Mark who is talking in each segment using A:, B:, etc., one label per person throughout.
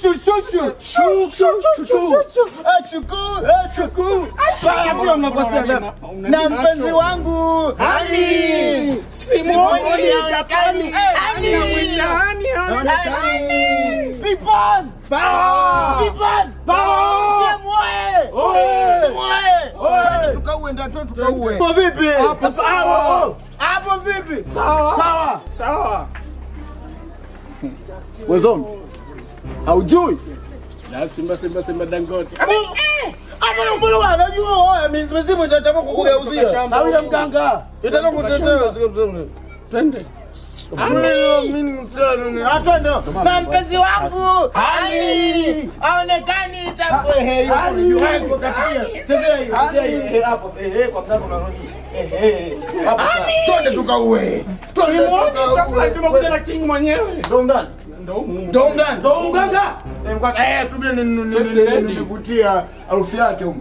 A: Shushu, shushu. Shu, shu, shu, shu. Eh, shuku, eh, shuku. Baya, vile mnakosea sana. Na mpenzi wangu Hani. Simoni haonekani. Hani. Hani. Peoples. Peoples. Simwe. Simwe. Twende tukauwe, ndio twende tukauwe. Hapo vipi? Hapo Hapo vipi? Sawa.
B: Sawa.
A: Wezoni. Haujui?
B: Na Simba Simba Simba Dangote.
A: Hapo ndo mbona unajua oya mizimu itataka kukugeuzia.
B: Hawila
A: mganga. Itataka kutetea sio mzee.
B: Twende.
A: Atwende na mpenzi wangu ani aonekani itakuwa hiyo hiyo katikia chezea hiyo chezea hiyo hapo eh kwa mganga unarudi eh eh hapo sasa twende tukauwe twende tukauwe
B: Tumekuja na king mwenyewe.
A: ndo ndani
B: Ndo humu.
A: ndo ndani ndo mganga eh mganga eh tubie
B: First lady.
A: nilivutia harufu yake huko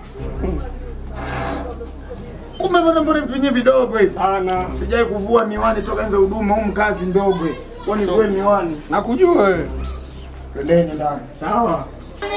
A: kumbe mbona mbona vitu vyenyewe vidogo hivi
B: Sana.
A: Sijai kuvua miwani toka enza huduma humu kazi ndogo. Kwani vue miwani.
B: Nakujua wewe.
A: Twendeni ndani.
B: Sawa.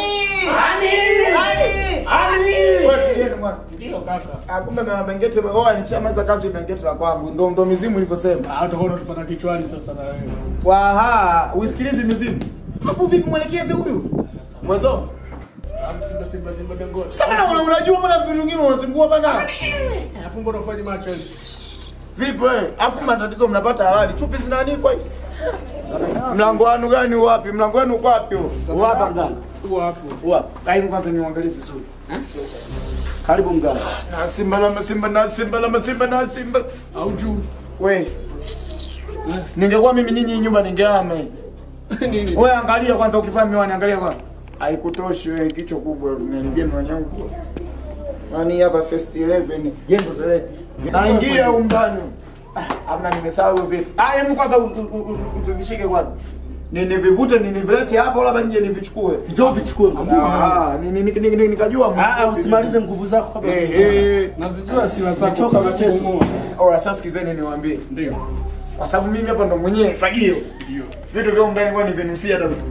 A: Wewe tulieni mwana.
B: Ndio kaka.
A: Ah, kumbe na Bengete oh alishamaliza kazi Bengete la kwangu. Ndo ndo mizimu ilivyosema.
B: Ah, utakuwa unatupata kichwani sasa na wewe.
A: Waha, usikilize mizimu. Afu vipi mwelekeze huyu? Mwezo.
B: Ah, Simba Simba Simba Dangote.
A: Sasa bana una- unajua mbona vitu vingine unazingua bana?
B: Alafu mbona ufanye macho hivi?
A: Vipi wewe? Afu matatizo mnapata halali. Chupi zinaanikwa hivi. Mlango wanu gani wapi? Mlango wenu uko wapi huo? Wapi mganga?
B: Tu hapo.
A: Wapi? Kaimu kwanza niangalie vizuri. Karibu mganga. Na simba na simba na simba na simba na simba.
B: Au juu.
A: We. Ningekuwa mimi nyinyi nyumba ningehama.
B: Nini?
A: Wewe angalia kwanza ukivaa miwani angalia kwanza. Haikutoshi wewe kichwa kubwa nilibia miwani yangu. Yaani hapa first 11 jengo zile. Naingia umbani. Ah, amna nimesahau hivyo vitu. Ah, hebu kwanza u- u- u- usivishike kwanza. Nini vivute nini vilete hapo labda nije nivichukue.
C: Njoo vichukue
A: Ah, ni- ni- ni- ni- ni- nikajua
C: Ah, ah, usimalize nguvu zako kabla.
A: Eh, eh.
B: Nazijua sila zako.
C: Nachoka
B: kwa
C: mchezo.
B: kupumua.
A: Ora sasa sikizeni niwaambie.
B: Ndio.
A: Kwa sababu mimi hapa ndo mwenyewe fagio.
B: Ndio.
A: Vitu vya ndani kwa nivenusia hata vitu.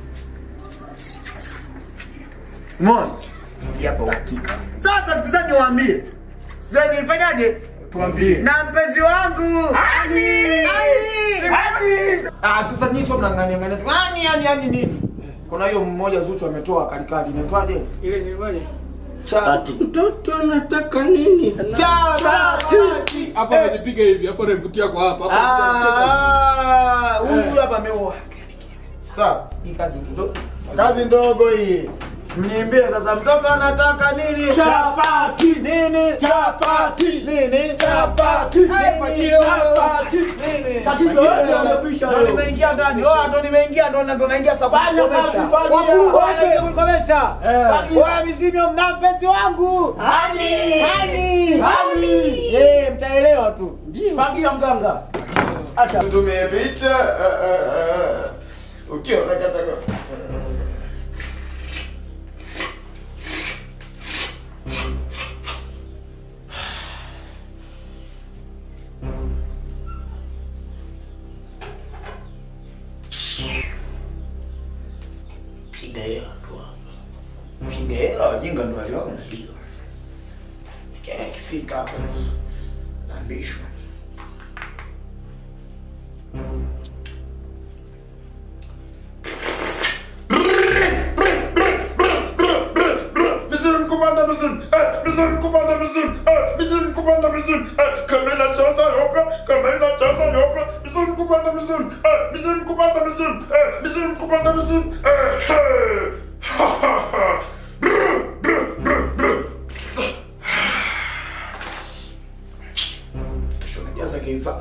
A: Umeona? Yapo hakika. Sasa sikizeni niwaambie. Sikizeni nifanyaje?
B: Tuambie.
A: Na mpenzi wangu. Ani! Ani! Ani! Ah, sasa nyinyi sio mnang'ania ng'ania tu. Ani ani ani nini? Kuna hiyo mmoja Zuchu ametoa kalikali inaitwaje?
B: Ile ni waje?
A: Cha
B: Mtoto anataka nini?
A: cha bati.
B: Hapo anajipiga hivi, afu anavutia kwa hapa. Afu
A: Ah, huyu hapa ameoa. Sawa, hii kazi ndogo. Kazi ndogo hii. Mniambie sasa mtoto anataka nini?
C: Chapati.
A: Nini?
C: Chapati.
A: Nini?
C: Chapati.
A: Nini? Chapati. Nini?
C: Tatizo yote yamekwisha
A: Ndo
C: leo.
A: nimeingia ndani. Oh, ndo nimeingia ndo ndo naingia safari
C: Fanya
A: kukomesha.
C: kazi, fanya.
A: Wakuu
C: Wote.
A: wote kukomesha.
C: Eh.
A: Bora mizimio mna mpenzi wangu.
C: Hani.
A: Hani.
C: Hani.
A: Eh, mtaelewa tu.
C: Fagia mganga. Acha.
A: Tutumie picha. Ukiwa unakata piga hela tu hapa. Piga hela wajinga ndo waliona ndio. Akifika hapa naambishwa.
D: Bizim kumanda bizim, eh, bizim kumanda bizim, eh, bizim kumanda bizim, eh, kamera çasa yopra, kamera çasa yopra, bizim kumanda bizim, eh, bizim kumanda bizim, eh, bizim kumanda bizim, eh, hey. ha ha ha. Brr, brr, brr, brr.
A: Kesho najaza kiva.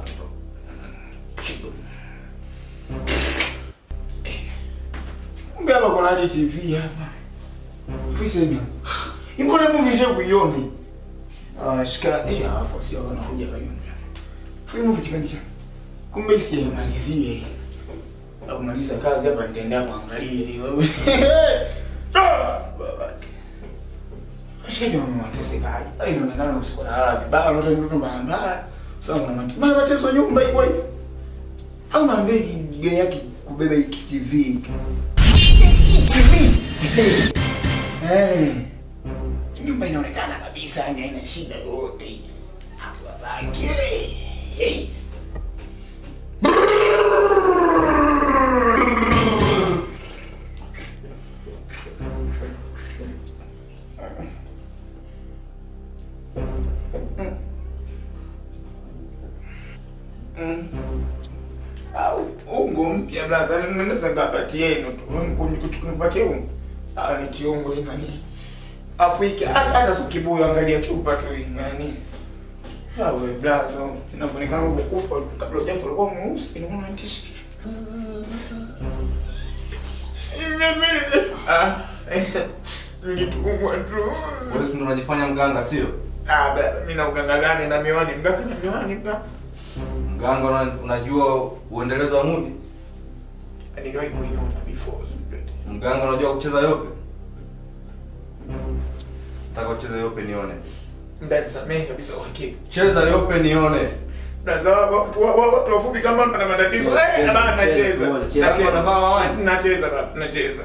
A: Kumbe hapa kuna hadi TV hapa. Fisema. Mbona movie je kuiona? hii? Ah, shika eh hapo sio wanakuja kayumba. Fui movie kipindi cha. Kumbe sijamalizia hii. Na kumaliza kazi hapa nitaendea kuangalia hii wewe. Ah, babake. Shida mama watesekaje? Ai inaonekana usiku na lala vibaya, unaota mtoto mbaya mbaya. Sasa kuna mateso. Maana mateso nyumba iko hivi. Au naambia gari yake kubeba hiki TV hiki. TV. Eh. Nyumba inaonekana kabisa yani haina shida yote. Hapo babake. Hey. au ungo mpya blaza naweza ngapatie ino tu kunipatie ungo ah ni tiongo ni nani Afrika hata si kibuyu angalia chupa tu hii nani Awe blaza inavyoonekana ukufa kabla hujafa ulikuwa mweusi unaona ntishi Ah, nilitumwa tu.
E: Wewe si ndo unajifanya mganga sio?
A: Ah, blaza mimi na uganga gani na miwani? Mganga na miwani mganga.
E: Mganga una- unajua uendelezo wa movie?
A: Niliwahi kuiona before.
E: Mganga unajua kucheza yope? Nataka ucheze yope nione.
A: Ndani samehe kabisa uhakika.
E: Cheza yope nione.
A: Blaza watu wa- wa- watu wafupi kama wana matatizo. Eh, bana nacheza.
E: Watu wanavaa mawani.
A: Nacheza baba, nacheza.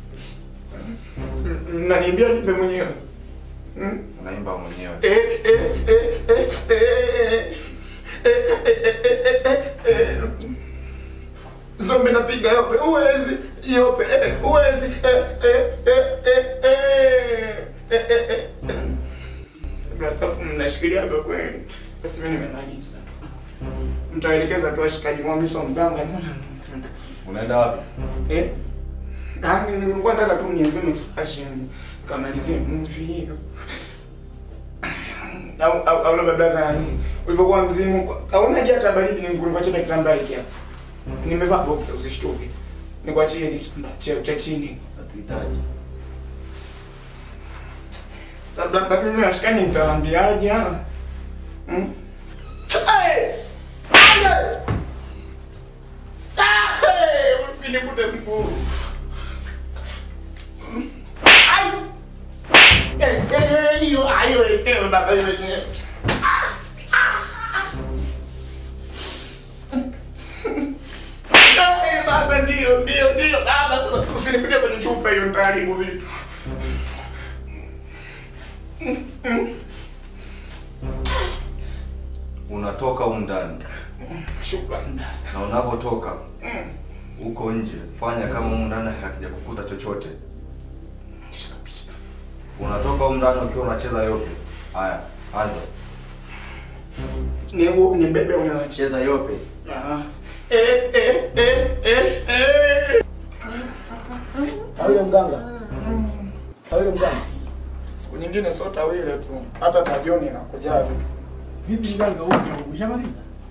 A: Naniambia nipe mwenyewe. Hmm?
E: Unaimba mwenyewe.
A: Eh, eh, eh, eh, eh. Eh, eh, eh, eh, eh, eh. Zombi napiga yope, uwezi yope, eh, uwezi eh, eh, eh, eh, eh. Eh, eh, eh, eh. Blasafu mnashikiliaga kweli. Basi mimi nimemaliza tu. Mtaelekeza tu washikaji wa miso mganga.
E: Unaenda wapi?
A: Eh? Ah, nilikuwa nataka tu niazime flash kamalizie movie hiyo. Au au au labda blaza nani? Ulivyokuwa mzimu, hauna haja hata baridi ni kulikuachia kitambaa hiki hapa. Nimevaa boxer usishtuke. Nikuachie hiki kitambaa cha cha chini.
E: Hatuhitaji.
A: Sasa blaza mimi nashikani nitawaambiaje? ah? Hmm? Hey! Hey! Ah, Usinivute mguu. Ai! Eh, eh, hiyo ayo eh baba hiyo yenyewe. Eh, basa ndio ndio ndio. Ah, basa usinipitie kwenye chupa hiyo nitaharibu vitu.
E: Unatoka humu ndani
A: Shukrani basa.
E: na unapotoka huko nje, fanya kama humu ndani hakija kukuta chochote.
A: Kabisa.
E: Unatoka humu ndani ukiwa unacheza yope. Haya, anza.
A: Ni wewe ni bebe unawacha.
C: Cheza yope.
A: Ah. Eh eh eh eh eh.
C: Tawile mganga. Tawile mganga.
A: Siku nyingine sio tawile tu. Hata tajioni inakuja tu.
B: Vipi mganga huko? Umeshamaliza?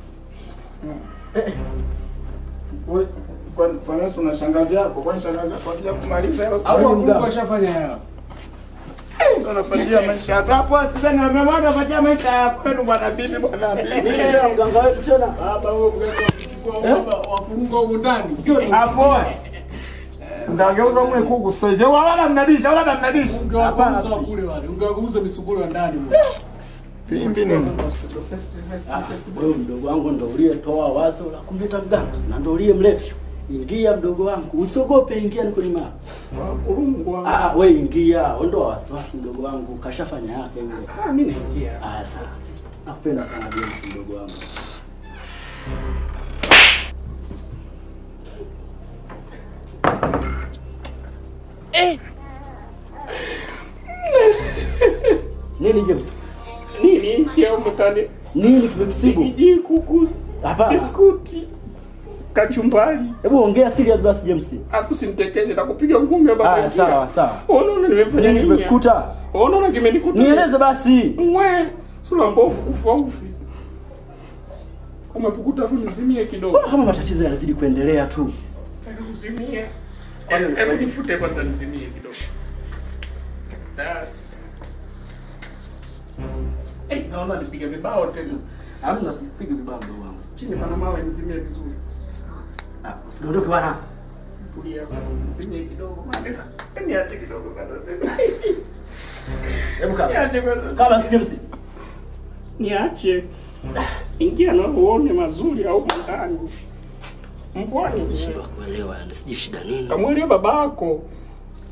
A: Wewe kwa kwa nini una shangazi yako? Kwani shangazi yako akija kumaliza hiyo
B: Au
A: siku
B: Mungu
C: mganga.
B: ashafanya yao?
A: unafuatia maisha yako. Hapo sasa ni wamemwona unafuatia maisha yako. Kwenu bwana bibi bwana bibi.
C: Nini tena mganga wetu tena?
B: Baba huyo mganga wakuchukua baba wafunga huko ndani.
A: Afoe. Ndageuza mwe kuku sasa hivi. Wala mnabisha, wala mnabisha.
B: Ungewageuza wa kule wale. Ungewageuza misuguro ya ndani.
A: Pimbi nini?
C: Wewe mdogo wangu ndo uliyetoa wazo la kumleta mganga na ndo uliyemleta. Ingia mdogo wangu, usiogope, ingia niko nyuma.
B: Kurungwa.
C: Ah, we ingia, ondoa wasiwasi mdogo wangu, kashafanya yake yule.
B: Ah, mimi naingia.
C: Ah, sawa. Nakupenda sana James mdogo wangu. Nini James?
B: Nini ingia huko ndani?
C: Nini kimekusibu?
B: Iji kuku.
C: Hapana.
B: Biskuti. Kachumbari.
C: Hebu ongea serious basi James.
B: Afu simtekenye na kupiga ngumi ya baba.
C: Ah, sawa sawa.
B: Unaona nimefanya
C: Nini
B: nini?
C: kimekukuta?
B: Unaona kimenikuta?
C: Nieleze basi.
B: Mwe, sura mbovu kufa ufi. Umepukuta tu nizimie kidogo.
C: Mbona kama matatizo yanazidi kuendelea tu?
B: Nataka kuzimia. Hebu hebu nifute kwanza nizimie kidogo. Ah. Eh, naona nipige vibao tena.
C: Hamna sipigi vibaya mdogo wangu.
B: Chini pana mawe nizimie vizuri.
C: Ah, usiondoke bwana.
B: Tulia hapa, nizimie kidogo. Maana niache kidogo kwanza.
C: Hebu kaa.
B: Niache kwanza.
C: Kama si James.
B: Niache. Ingia na uone mazuri au ndani. Mbwani.
C: Shindwa kuelewa, yani sijui shida nini.
B: Kamwelea babako.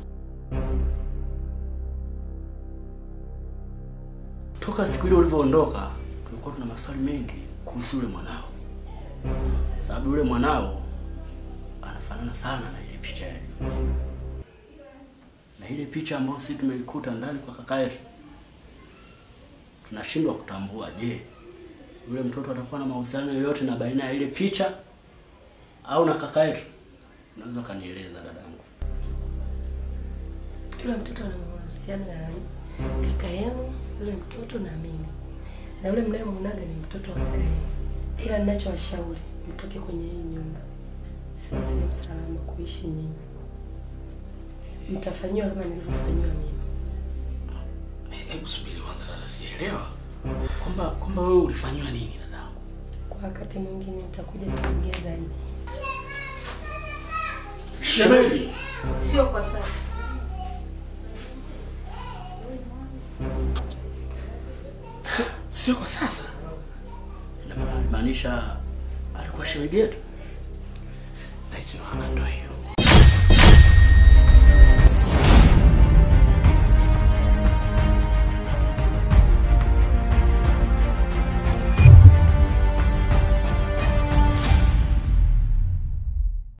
C: toka siku ile ulivyoondoka tulikuwa tuna maswali mengi kuhusu yule mwanao, sababu yule mwanao anafanana sana na ile picha ya Juma, na ile picha ambayo sisi tumeikuta ndani kwa kaka yetu, tunashindwa kutambua, je, yule mtoto atakuwa na mahusiano yoyote na baina ya ile picha au na kaka yetu? Unaweza ukanieleza dadangu?
F: Yule mtoto ana mahusiano na kaka yenu, yule mtoto na mimi, na yule mnayemwonaga ni mtoto wa kaka yenu. Ila ninachowashauri mtoke kwenye hii nyumba, sio sehemu salama kuishi nyinyi. Mtafanyiwa kama nilivyofanyiwa mimi.
B: Hebu subiri kwanza dada, sielewa kwamba kwamba wewe ulifanyiwa nini dadangu?
F: Kwa wakati mwingine nitakuja kuongea zaidi,
B: Shemeji,
F: sio kwa sasa.
B: sio sio kwa sasa.
C: Inamaanisha alikuwa shemeji yetu.
B: Nahisi maana ndio hiyo.